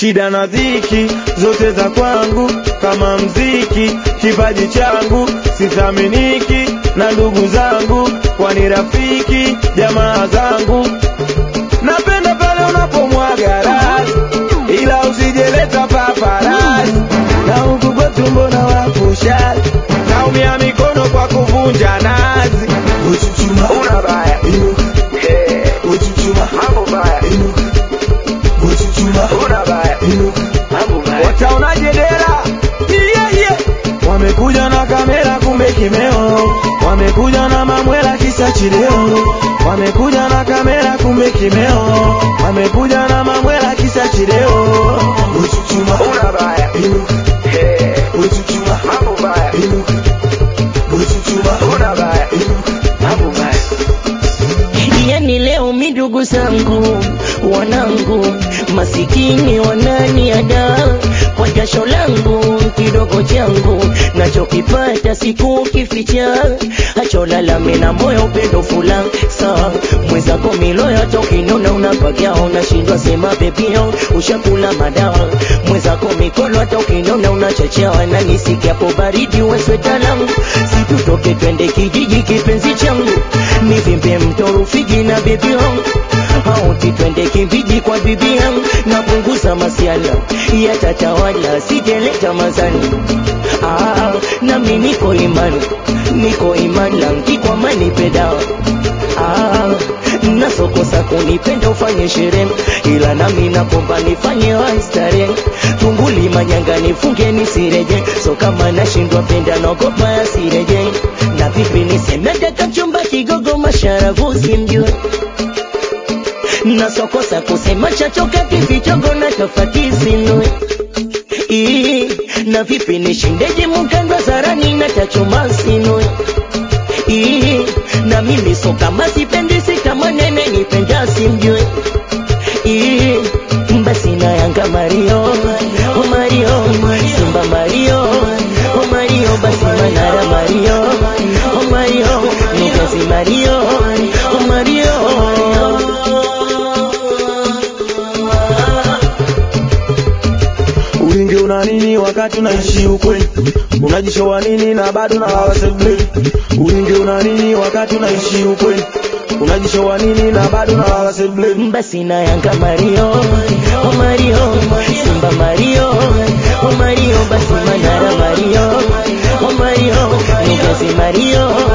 shida na dhiki zote za kwangu kama mziki, kipaji changu sithaminiki na ndugu zangu, kwani rafiki jamaa zangu. Napenda pale unapomwaga rasi, ila usijeleta paparasi, na huku kwetu mbona wapushati, naumia mikono kwa kuvunja nazi. Uchuchuma, Una baya inuka, Eh, uchuchuma, mambo baya inuka, uchuchuma, una baya inuka. mambo baya wataonaje dera yeah, yeah. wamekuja na kamera kumbe kimeo wamekuja na mamwela kisa chileo wamekuja na kamera kumbe kimeo wamekuja na mamwela kisa chileo Uchuchuma, una baya inuka, Eh, uchuchuma, mambo baya inuka, uchuchuma, una baya inuka. mambo baya yani leo mi ndugu zangu wanangu masikini wananiada kwa jasho langu kidogo changu nachokipata siku kificha acholalame na moyo upendo fula sa mwezako miloyo tokinona unapagia unashindwa sema bebio ushakula madawa mwezako mikono hata ukinona unachachawa na nisikiapo baridi wesweta langu situtoke twende kijiji kipenzi changu nivimbe mto Rufiji na bibi yangu auti twende kimbiji kwa bibi yangu napunguza masiala yatatawala sijeleta mazani ah, nami niko imani niko imani langi kwa mani pedawa ah, nasokosa kunipenda ufanye sherehe ila nami nakomba nifanye waistare tunguli manyanga nifunge nisireje so kama nashindwa penda naogopa yasireje na vipi nisemete kachumba kigogo masharavuzi mjue nasokosa kusema chachoka kivichogo na tofati sinue Ii, na vipi nishindeje mukandwa zarani na tachuma sinue Ii, na mimi so kama sipendi si kama nene nipenda simjue Ii, basi na yanga Mario oh Mario Simba Mario oh Mario basi Manara Mario oh Mario Nugazi Mario oh Mario Ulingi una nini wakati unaishi ukweli? Unajishowa nini na bado na waseblei? Ulingi una nini wakati unaishi ukweli? Unajishowa nini na bado na waseblei? basi na yanga Mario oh Mario Simba Mario oh Mario basi Manara Mario oh Mario Nugazi Mario